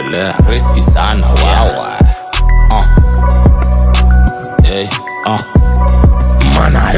endelea riski sana wawa uh. hey, uh. mana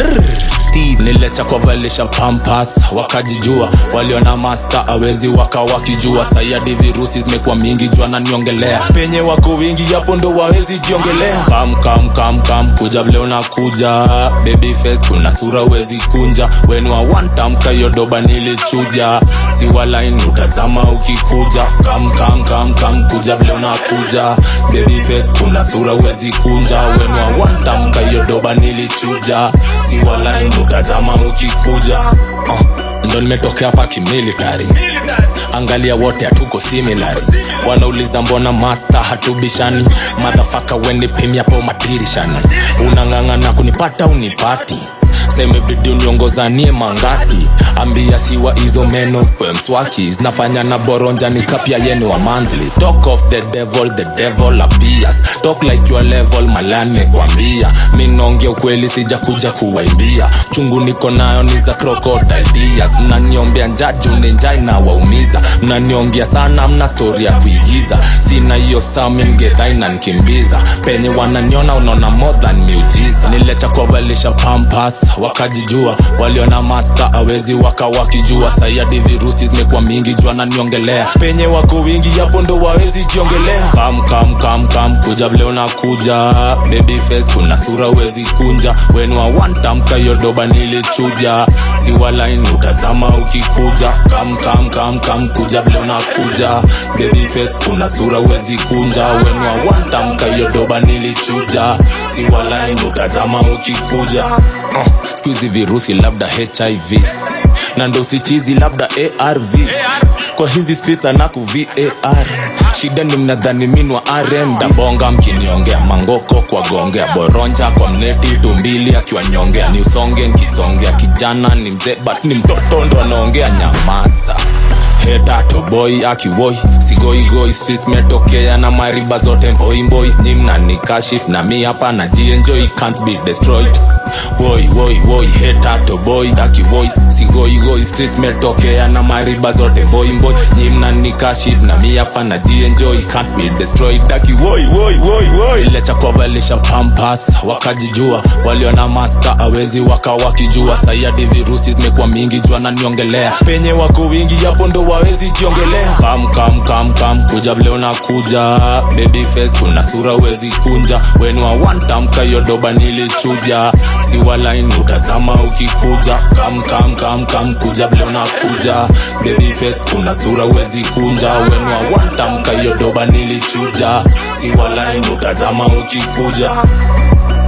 niliacha kuwavalisha pampas wakajijua waliona masta awezi waka wakijua sayadi virusi zimekuwa mingi jua naniongelea penye wako wingi hapo ndo wawezi jiongelea kam kam kam kam kuja vile unakuja baby face kuna sura wezi kunja wenu awantamka hiyo doba nilichuja si walaini utazama ukikuja kam kam kam kam kuja vile unakuja baby face kuna sura wezi kunja wenu awantamka hiyo doba nilichuja si walaini utazama ukikuja uh, ndo nimetokea hapa kimilitari angalia wote hatuko similari wanauliza mbona masta hatubishani madhafaka wenipimiapo madirishani unang'ang'ana kunipata unipati semebidi uniongozanie mangati ambia siwa hizo meno kwe mswaki zinafanya na boronja ni kapya yenu wa monthly talk of the devil the devil appears talk like your level malane kwambia mi naongea ukweli sija kuja kuwaimbia chungu niko nayo ni za crocodile tears mnaniombea njaju ni njai na waumiza mnaniongea sana mna stori ya kuigiza sina hiyo samingetaina nkimbiza penye wananiona unaona more than miujiza niliacha kuwavalisha pampas wakajijua waliona masta awezi waka wakijua sayadi virusi zimekuwa mingi jua naniongelea penye wako wingi hapo ndo wawezi jiongelea kam kam kam kam kuja vile unakuja baby face kuna sura wezi kunja wenu awantamka hiyo doba nilichuja si walaini utazama ukikuja kam kam kam kam kuja vile unakuja baby face kuna sura wezi kunja wenu awantamka hiyo doba nilichuja si walaini utazama ukikuja uh, skuizi virusi labda hiv na ndo sichizi labda arv kwa hizi streets anaku var shida ni mnadhani minwa rm dabonga mkiniongea mangoko kwa gongea boronja kwa mneti tumbili akiwanyongea ni usonge nkisongea kijana ni mzee but ni mtoto ndo anaongea nyamaza heta toboi akiwoi sigoigoi streets metokea na mariba zote mboimboi nyi mnanikashif na mi hapa na jienjoy can't be destroyed woi woi woi heta toboi akiwoi sigoigoi streets metokea na mariba zote mboimboi nyi mnanikashif na mi hapa na jienjoy can't be destroyed akiwoi woi woi woi iliacha kuwavalisha pampas wakajijua waliona masta awezi waka wakijua sayadi virusi zimekuwa mingi jua naniongelea penye wako wingi hapo ndo wawezi jiongelea kam kam kam kam kuja vile unakuja baby face kuna sura wezi kunja wenu awantamka hiyo doba nilichuja si walaini utazama ukikuja kam kam kam kam kuja vile unakuja baby face kuna sura wezi kunja wenu awantamka hiyo doba nilichuja si walaini utazama ukikuja